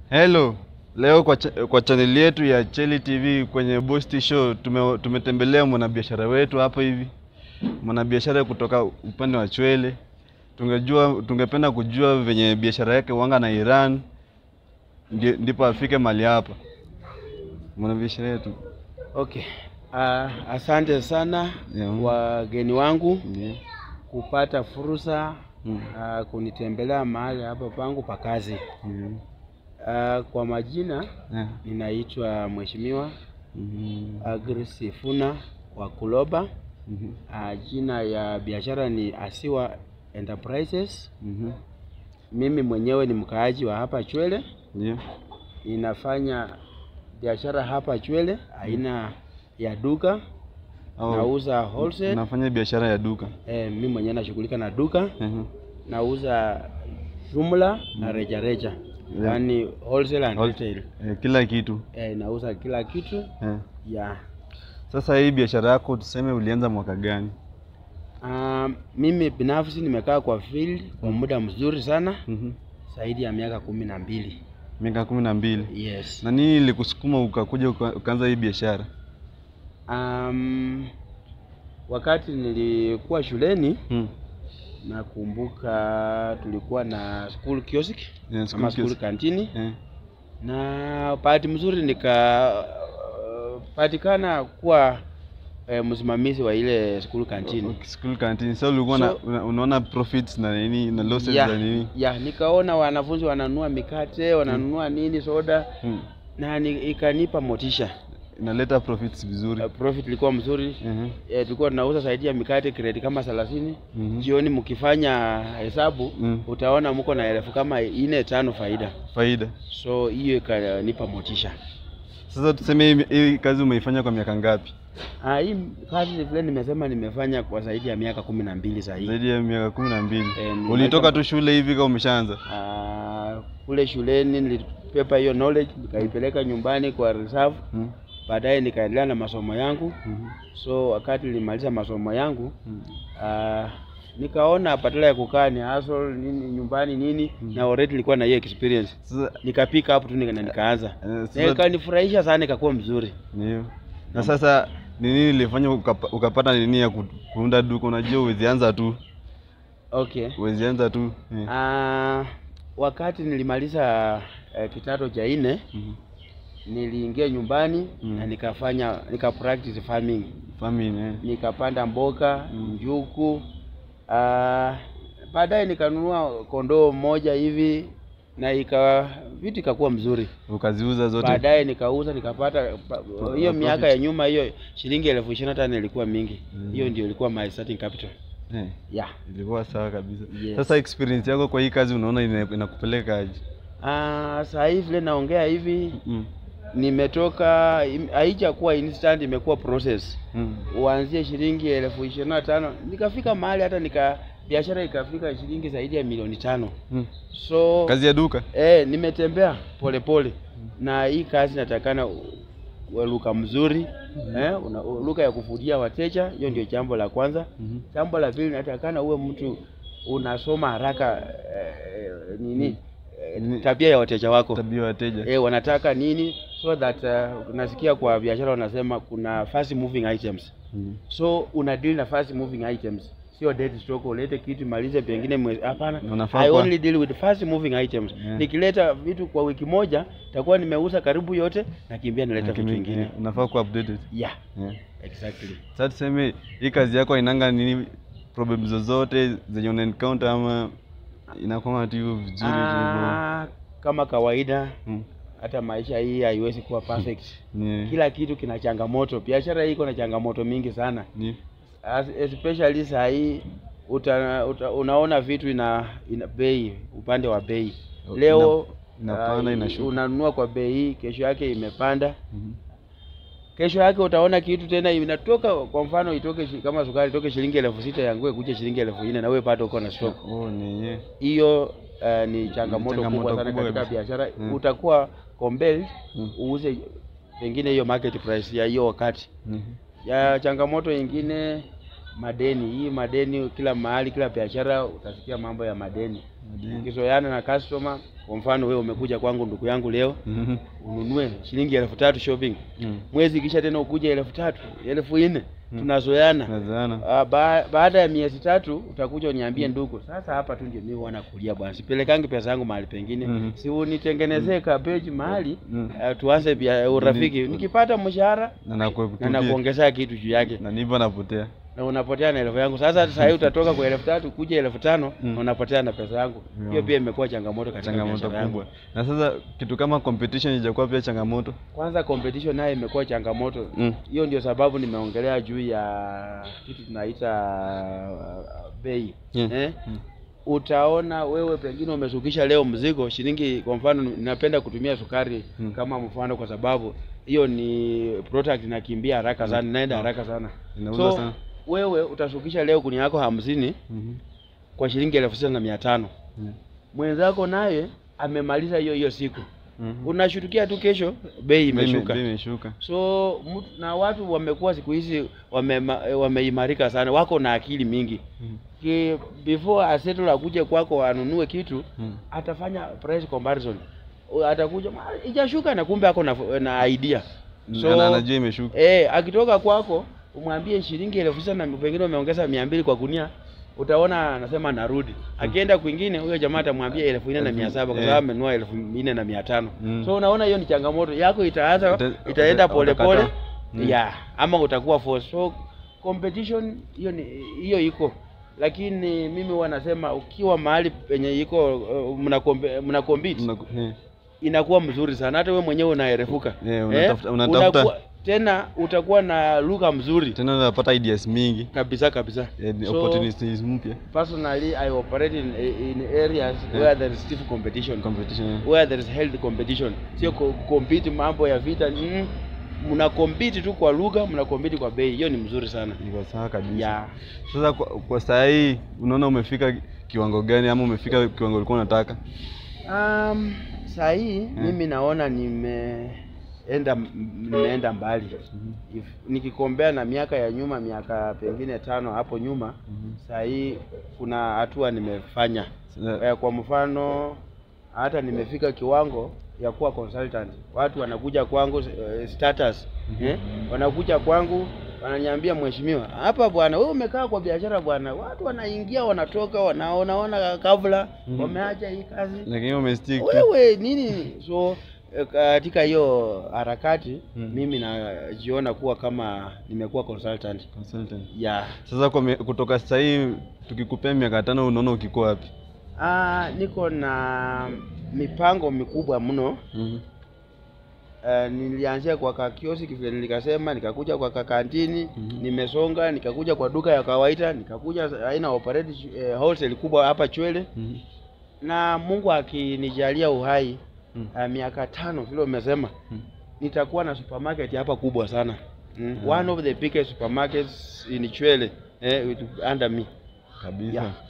Hello, leo kwa, cha, kwa chaneli yetu ya Cheli TV kwenye Bosti Show tume, tumetembelea mwanabiashara wetu hapa hivi, mwanabiashara kutoka upande wa Chwele. Tungejua, tungependa kujua venye biashara yake wanga na Iran ndi, ndipo afike mali hapa mwanabiashara yetu. Okay. Uh, asante sana Yeah. wageni wangu Yeah. kupata fursa Mm. uh, kunitembelea mahali hapa pangu pa kazi. Yeah. Uh, kwa majina Yeah. ninaitwa Mheshimiwa Mhm. Agri Sifuna wa Kuloba. Mhm. Uh, jina ya biashara ni Asiwa Enterprises. Mhm. Mimi mwenyewe ni mkaaji wa hapa Chwele. Yeah. Ninafanya biashara hapa Chwele aina ya duka. Au, Nauza wholesale. Nafanya biashara ya duka. Eh, mimi mwenyewe nashughulika na duka, Mhm. nauza jumla na reja reja, Yeah. yaani wholesale and Whol- retail. Eh, kila kitu Eh, nauza kila kitu eh. ya Sasa hii biashara yako tuseme ulianza mwaka gani? um, mimi binafsi nimekaa kwa field kwa muda mzuri sana Mhm. zaidi ya miaka kumi na mbili. Miaka kumi na mbili. Yes. Na nini ilikusukuma ukakuja uka- ukaanza hii biashara? Um, wakati nilikuwa shuleni Hmm. nakumbuka tulikuwa na school kiosk Yeah, school ama school kiosk. kantini Eh. na bahati mzuri nikapatikana kuwa eh, msimamizi wa ile school canteen. Okay, school canteen. So ulikuwa na- So- una, unaona profits na nini na losses ya, za nini? ya nikaona wanafunzi wananunua mikate wananunua nini soda Hmm. na ni, ikanipa motisha. Inaleta profits vizuri. Uh, profit ilikuwa mzuri Mhm. eh, tulikuwa tunauza zaidi ya mikate kredi kama thelathini Mhm. jioni, mkifanya hesabu Mm. utaona mko na elfu kama ine tano faida, Faida. so hiyo ikanipa motisha. Sasa tuseme hii, hii kazi umeifanya kwa miaka ngapi? Ah, hii kazi vile nimesema nimefanya kwa zaidi ya miaka kumi na mbili sasa hivi. Zaidi ya miaka kumi na mbili. Eh, ni- Ulitoka tu shule hivi kama umeshaanza? Ah, kule shuleni nilipepa hiyo knowledge nikaipeleka nyumbani kwa reserve, Hmm. baadaye nikaendelea na masomo yangu. Mhm. So wakati nilimaliza masomo yangu Hmm. ah, nikaona badala ya kukaa ni hustle nini nyumbani nini na already nilikuwa na hiyo experience, Sasa nikapika hapo tu nika, na nikaanza eh, na sasa ikanifurahisha sana, ikakuwa mzuri. Ndio. Na sasa ni nini ilifanya ukapa, ukapata nini ya ku- kuunda duka? Unajua uwezianza tu, Okay. uwezianza tu eh. Ah, wakati nilimaliza eh, kidato cha nne Mhm. niliingia nyumbani Mm. na nikafanya nika practice farming Famine eh. nikapanda mboga njuku ah, baadaye nikanunua kondoo mmoja hivi na ika vitu ikakuwa mzuri Ukaziuza zote. baadaye nikauza nikapata pa- hiyo Profit. miaka ya nyuma hiyo shilingi elfu ishirini na tano ilikuwa mingi Mm. hiyo ndio ilikuwa my starting capital Eh. yeah. Ilikuwa sawa kabisa. Yes. Sasa experience yako kwa hii kazi unaona ina- inakupeleka aje? Ah, saa hii vile naongea hivi Mm. nimetoka im- haijakuwa instant imekuwa process Mm. uanzie shilingi elfu ishirini na tano nikafika mahali hata nika biashara ikafika shilingi zaidi ya milioni tano Mm. so Kazi ya duka? eh, nimetembea polepole na hii kazi natakana u- uwe luka mzuri eh, una, u- luka ya kuvutia wateja hiyo ndio jambo la kwanza Mhm. jambo la pili natakana uwe mtu unasoma haraka eh, nini eh, Ni- tabia ya wateja wako Tabia ya wateja. eh, wanataka nini so that uh, unasikia kwa biashara wanasema kuna fast moving items Mhm. so una deal na fast moving items sio dead stock ulete kitu malize pengine mwezi hapana Unafaa i kuwa- only deal with fast moving items Yeah. nikileta vitu kwa wiki moja takuwa nimeuza karibu yote nakimbia naleta vitu Lakini, vingine eh, Unafaa kuwa updated. yeah Yeah. exactly Sasa tuseme hii kazi yako inanga nini problem zozote zenye una encounter ama inakuwa tu hivyo vizuri tu hivyo? ah, kama kawaida Mm. hata maisha hii haiwezi kuwa perfect Ni, kila kitu kina changamoto biashara hii iko na changamoto mingi sana ni, As- especially saa hii uta, uta, unaona vitu ina ina bei upande wa bei Oh, leo ina- inapanda, ah, inashuka. unanunua kwa bei hii kesho yake imepanda Mhm. kesho yake utaona kitu tena inatoka kwa mfano itoke shi- kama sukari itoke shilingi elfu sita yangue kuja shilingi elfu nne na wewe bado uko na stock Oh, ni ye. hiyo uh, ni changamoto changamoto kubwa sana kubwa katika kabisa. biashara Mm. utakuwa compelled Mm. uuze pengine hiyo market price ya hiyo wakati Mhm. ya changamoto ingine madeni hii madeni kila mahali kila biashara utasikia mambo ya madeni Ndio. ukizoeana na customer kwa mfano wewe umekuja kwangu ndugu yangu leo Mhm. ununue shilingi elfu tatu shopping Mm. mwezi kisha tena ukuja elfu tatu elfu nne Mm. tunazoeana Nazaana. Ah, ba baada ya miezi tatu utakuja uniambie ndugu, sasa hapa tu ndio mimi wana kulia bwana, sipelekangi pesa yangu mahali pengine Mhm. si unitengenezee kabeji mahali Mm. ah, tuanze bia urafiki. Ni- Nikipata mshahara Na na nakutupia. nakuongezea kitu juu yake Na ndivyo napotea. na unapotea na elfu yangu. Sasa sasa hii utatoka kwa elfu tatu kuja elfu tano Mm. na unapotea na pesa yangu. Yeah. Hiyo pia imekuwa changamoto katika Changamoto biashara yangu. kubwa. Na sasa kitu kama competition ijakuwa pia changamoto. Kwanza competition nayo imekuwa changamoto. Mm. Hiyo ndio sababu nimeongelea juu ya kitu tunaita uh, bei Mm. eh? Mm. utaona wewe pengine umeshukisha leo mzigo shilingi, kwa mfano ninapenda kutumia sukari Mm. kama mfano, kwa sababu hiyo ni product inakimbia haraka sana, inaenda Mm. haraka sana. Inauza So sana. wewe utashukisha leo kuni yako hamsini Mhm. kwa shilingi elfu sita na mia tano Mm. mwenzako naye amemaliza hiyo hiyo siku, Mhm. unashutukia tu kesho bei imeshuka. Bei imeshuka. So mtu, na watu wamekuwa siku hizi wamema- wameimarika sana, wako na akili mingi Mhm. Ki, before asettle akuje kwako anunue kitu Mhm. atafanya price comparison O, atakuja "Ma, ijashuka na kumbe ako na, na idea Na- na- anajua imeshuka. eh, akitoka kwako umwambie shilingi elfu sita na pengine umeongeza mia mbili kwa gunia utaona anasema narudi akienda kwingine huyo jamaa atamwambia elfu nne na mia saba kwa Eh. sababu amenunua elfu nne na mia tano Mm. so unaona hiyo ni changamoto yako itaanza Uta- itaenda uta- polepole utakataa. Mm. ya ama utakuwa force so competition hiyo ni hiyo iko lakini mimi huwa nasema ukiwa mahali penye iko uh, mna kombe- mna compete Mna- eh. inakuwa mzuri sana hata wewe mwenyewe unaerefuka Eh, unatafuta- unatafuta. unakuwa- tena utakuwa na lugha mzuri Tena unapata ideas mingi. kabisa kabisa Eh, So, opportunities mpya. personally i operate in, in areas Yeah. where there is stiff competition Competition. eh. where there is healthy competition sio ku- compete mambo ya vita mm, mna compete tu kwa lugha mna compete kwa bei hiyo ni mzuri sana Iko sawa kabisa. ya Sasa kwa, kwa saa hii unaona umefika kiwango gani ama umefika kiwango ulikuwa unataka? um, saa hii mimi naona nimeenda nimeenda mbali If, nikikombea na miaka ya nyuma miaka pengine tano hapo nyuma saa hii kuna hatua nimefanya Sasa- eh, kwa mfano hata nimefika kiwango ya kuwa consultant watu wanakuja kwangu eh, status eh, wanakuja kwangu wananiambia mheshimiwa hapa bwana wewe umekaa kwa biashara bwana watu wanaingia wanatoka wanaonaona kabla Mhm. wameacha hii kazi Lakini umestick tu. wewe nini so eh, katika hiyo harakati Mhm. mimi najiona kuwa kama nimekuwa consultant Consultant. ya Sasa kwa mi- kutoka sasa hii tukikupea miaka tano unaona ukiko wapi? ah, niko na mipango mikubwa mno Mhm. Uh, nilianzia kwa kakioski vile nilikasema, nikakuja kwa kakantini Mhm. nimesonga, nikakuja kwa duka ya kawaida, nikakuja aina operate eh, wholesale kubwa hapa Chwele, Mhm. na Mungu akinijalia uhai Mhm. uh, miaka tano vile umesema Mhm. nitakuwa na supermarket hapa kubwa sana mm. Ah. one of the biggest supermarkets in Chwele eh, with- under me Kabisa. yeah.